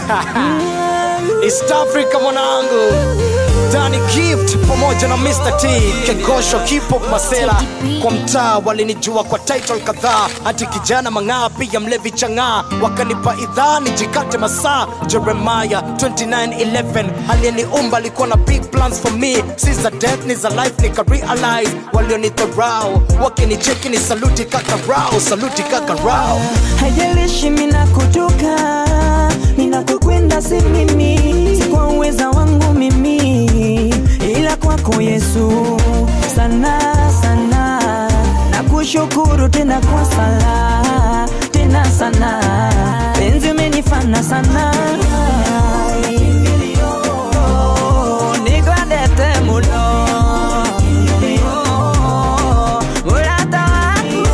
East Africa mwanangu Dani Gift pamoja na Mr. T Kegosho Kipop Masela kwa mtaa walinijua kwa title kadhaa hati kijana mang'aa pia mlevi chang'aa wakanipa idhaa nijikate masaa Jeremiah 2911 aliyeniumba alikuwa na big plans for me si za death ni za life nika realize walionidharau wakinicheki ni saluti kaka rao saluti kaka rao haijalishi mina kutoka ninakokwenda si mimi si kwa uweza wangu mimi ila kwako yesu sana sana na kushukuru tena kwa sala tena sana penzi umenifana sana nigwendete muno Murata waku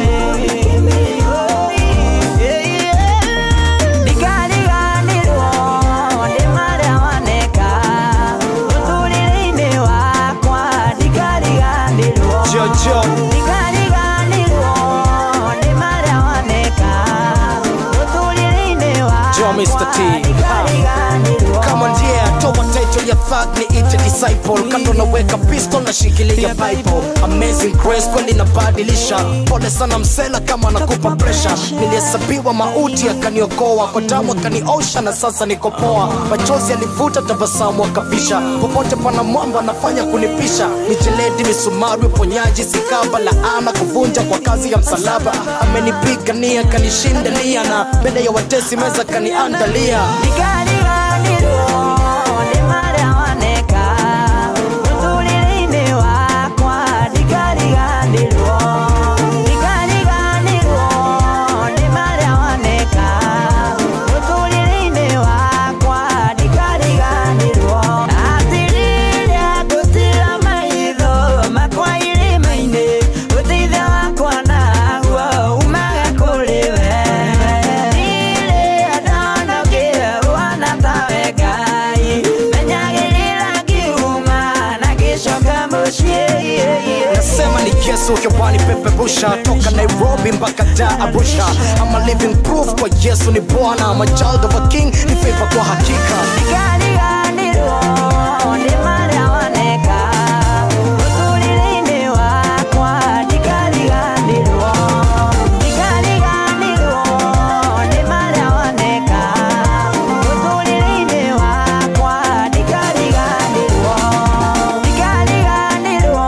ndikariganirwo nĩ marĩa waneka ũtũrĩre-inĩ wakwa ndikariganirwo Jojo ndikariganirwo nĩ marĩa waneka ũtũrĩre-inĩ Joe, Mr. T. wakwa ndikariganirwo kama ndiye toa title ya thug ni ite disciple kando naweka pistol na shikilia bible amazing grace kweli nabadilisha pole sana msela kama nakupa pressure nilihesabiwa mauti akaniokoa kwa damu akaniosha na sasa niko poa machozi alivuta tabasamu akavisha popote pana mwamba anafanya kunipisha mijeledi misumari uponyaji sikaba laana kuvunja kwa kazi ya msalaba amenipigania kanishindalia na mbele ya watesi meza kaniandalia ndikariganirwo nĩ marĩa waneka mũtũrĩre-inĩ wakwa ndikariganirwo ndikariganirwo nĩ marĩa waneka mũtũrĩre-inĩ wakwa ndikariganirwo atĩrĩrĩa ngũtira maitho makwa irĩma-inĩ ũteithio wakwa naguo umaga kũrĩ we rĩrĩa ndonokire ũhana tawe ngai menyagĩrĩra ngiuma na gĩcoka mũciĩ nasema ni yesu hewani peperusha toka nairobi mpaka da arusha ama living proof kwa yesu ni bwana ama child of a king ni favor kwa hakika ndikariganirwo nĩ marĩa waneka mũtũrĩre-inĩ wakwa ndikariganirwo ndikariganirwo nĩ marĩa waneka mũtũrĩre-inĩ wakwa ndikariganirwo ndikariganirwo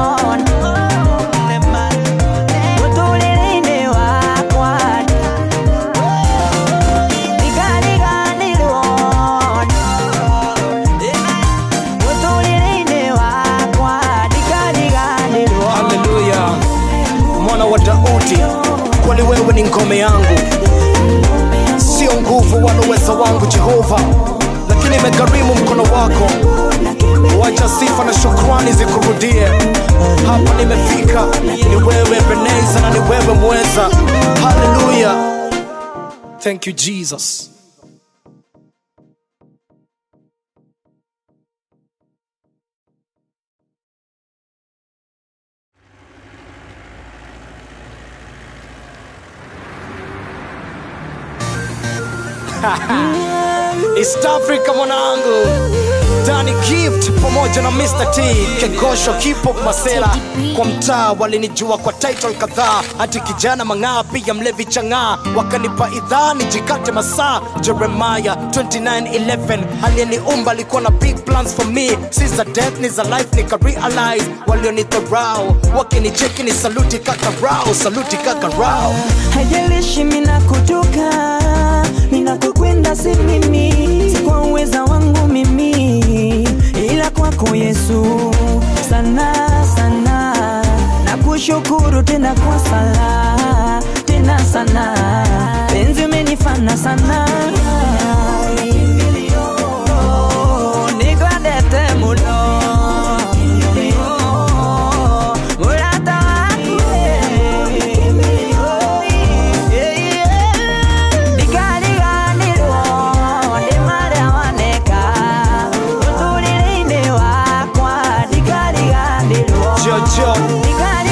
mũtũrĩre-inĩ wakwa ndikariganirwo mũtũrĩre-inĩ wakwa ndikariganirwo haleluya mwana wa daudi kwani wewe ni ngome yangu sio nguvu wala uwezo wangu jehova lakini imegharimu mkono wako wacha sifa na shukrani zikurudie hapa nimefika ni wewe beneza na ni wewe mweza haleluya thank you jesus East Africa mwanangu Dani Gift pamoja na Mr. T Kegosho Kipop Masela kwa mtaa walinijua kwa title kadhaa hati kijana mang'aa pia mlevi chang'aa wakanipa idhaa nijikate masaa Jeremiah 2911 aliyeniumba alikuwa na big plans for me si za death ni za life nika realize walionidharau wakinicheki ni saluti kaka rao saluti kaka rao haijalishi mina kutoka ninakokwenda si mimi si kwa uweza wangu mimi ila kwako yesu sana sana na kushukuru tena kwa sala tena sana penzi umenifana sana nigwendete muno Murata waku ndikariganirwo nĩ marĩa waneka mũtũrĩre-inĩ wakwa ndikariganirwo Jojo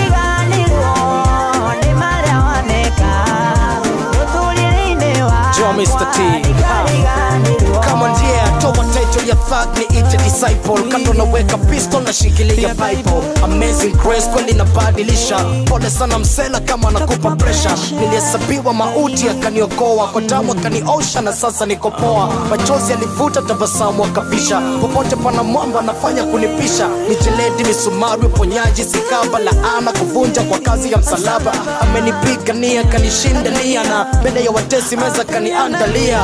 ndikariganirwo nĩ marĩa waneka mũtũrĩre-inĩ wakwa Mr. T. kama ndiye toa title ya thug ni ite disciple kando naweka pistol na shikilia bible amazing grace kweli nabadilisha pole sana msela kama nakupa pressure nilihesabiwa mauti akaniokoa kwa damu akaniosha na sasa niko poa machozi alivuta tabasamu akavisha popote pana mwamba anafanya kunipisha mijeledi misumari uponyaji sikaba laana kuvunja kwa kazi ya msalaba amenipigania kanishinda nia na mbele ya watesi meza kaniandalia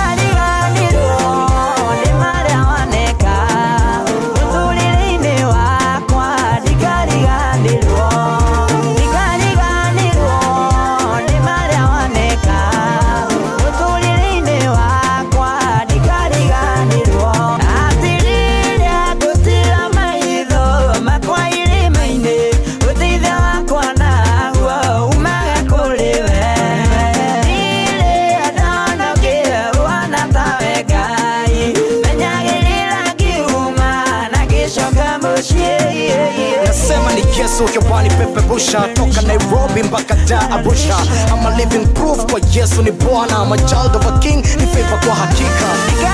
nasema ni Yesu hewani peperusha toka Nairobi mpaka Dar Arusha I'm a living proof kwa Yesu ni Bwana I'm a child of a king ni favor kwa hakika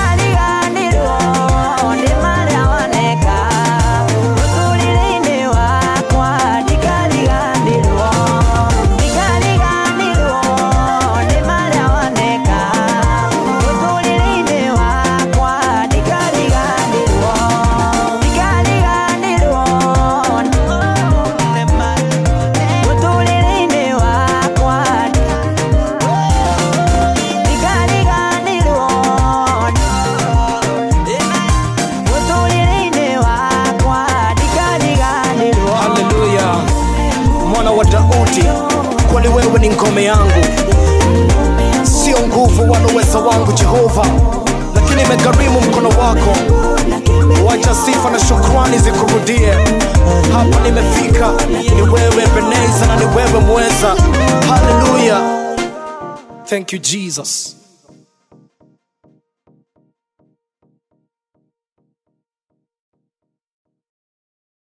haleluya mwana wa daudi kweli wewe ni ngome yangu sio nguvu wala uwezo wangu jehova lakini imegharimu mkono wako wacha sifa na shukrani zikurudie hapa nimefika ni wewe beneza na ni wewe mweza haleluya thank you jesus